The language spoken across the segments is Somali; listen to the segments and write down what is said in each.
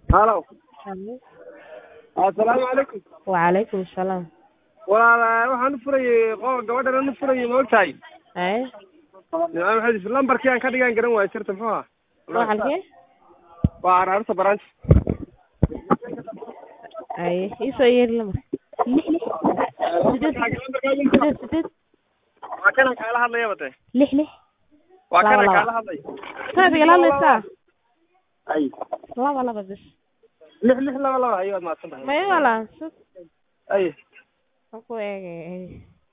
halo Halo. assalaamu calaykum Wacalaykum salaam. walaal waxaan u furayey qo gabadhan u furayey ma ogtahay Haye. nimca maxamed lambarkii aan ka dhigaan garan waayo sirta muxuu ahaa Waa halkee? waa araarta branch Haye. Ii soo yeeri lamar. Sideed sideed sideed waa kanaan kaala hadlaya bate lix lix. waa Laba, kanaan laba. kaala hadlaya Saad igala hadlaysaa? ay Laba laba bis. lix lix laba laba ayo waad mahadsan tahay Maya wala. Sud. ay Waan ku eegay.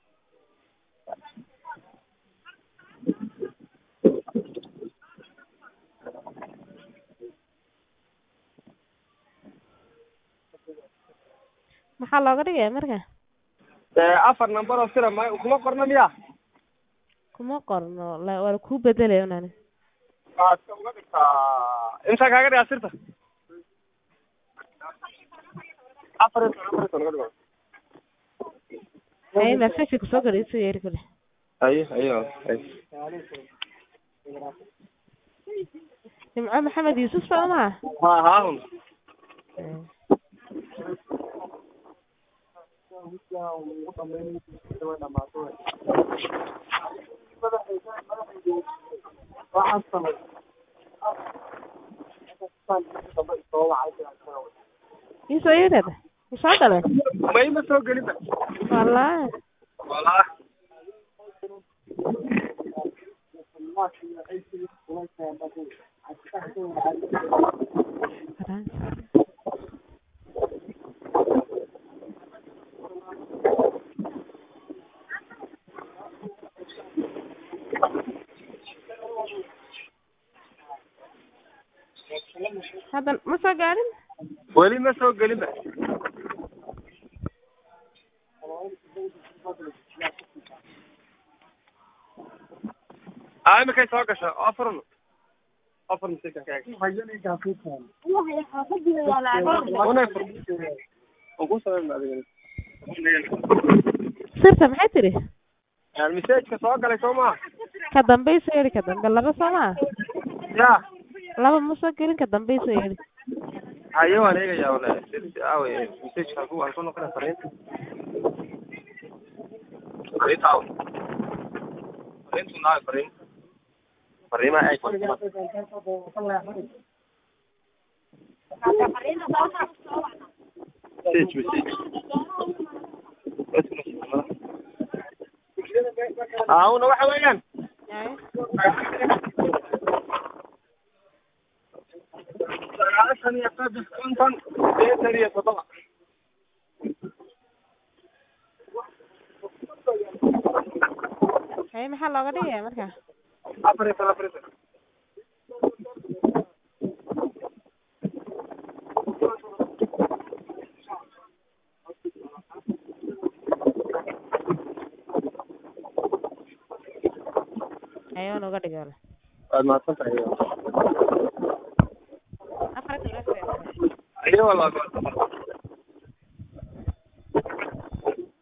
Maxaa looga dhigaya marka? dee afar number oo sira ma kuma qorna miya Kuma qorno. La waa ku bedelay unani. waad ka uga dhigtaa intaa kaaga dhigaa sirta afar iyo toban afar iyo toban uga dhigo Haye message ku soo galay soo yeeri kale. ayo ayo ay Jimco Maxamed Yuusuf soo ma? ha haahun Ii soo yeerada. Ii soo galay. ma ima soo gelinba Wallahi. walaa Hadda ma soo gaarin? weli ma soo gelinba a imikay soo gasha afar afar mise ka kaag unay fur waan kuu samayn adiga Sirta maxay tiri? messageka soo galay soo maha Ka dambe ii soo yeeri ka dambe laba soo ma? ya Laba ma soo gelin ka dambe ii soo yeeri. ayo waan eegaya wala sirti awe messageka halku halku noqona fariinta fariinta awe fariintu naawe fariin fariimaha ay message message aawna waxa weeyaan sagaashan iyo saddex konton sideetan iyo toddoba Haye maxaa looga dhigaya marka? afar iyo toban afar iyo toban Haye waan uga dhigay wala. waad mahadsan tahay Afar iyo toban. iyo walaa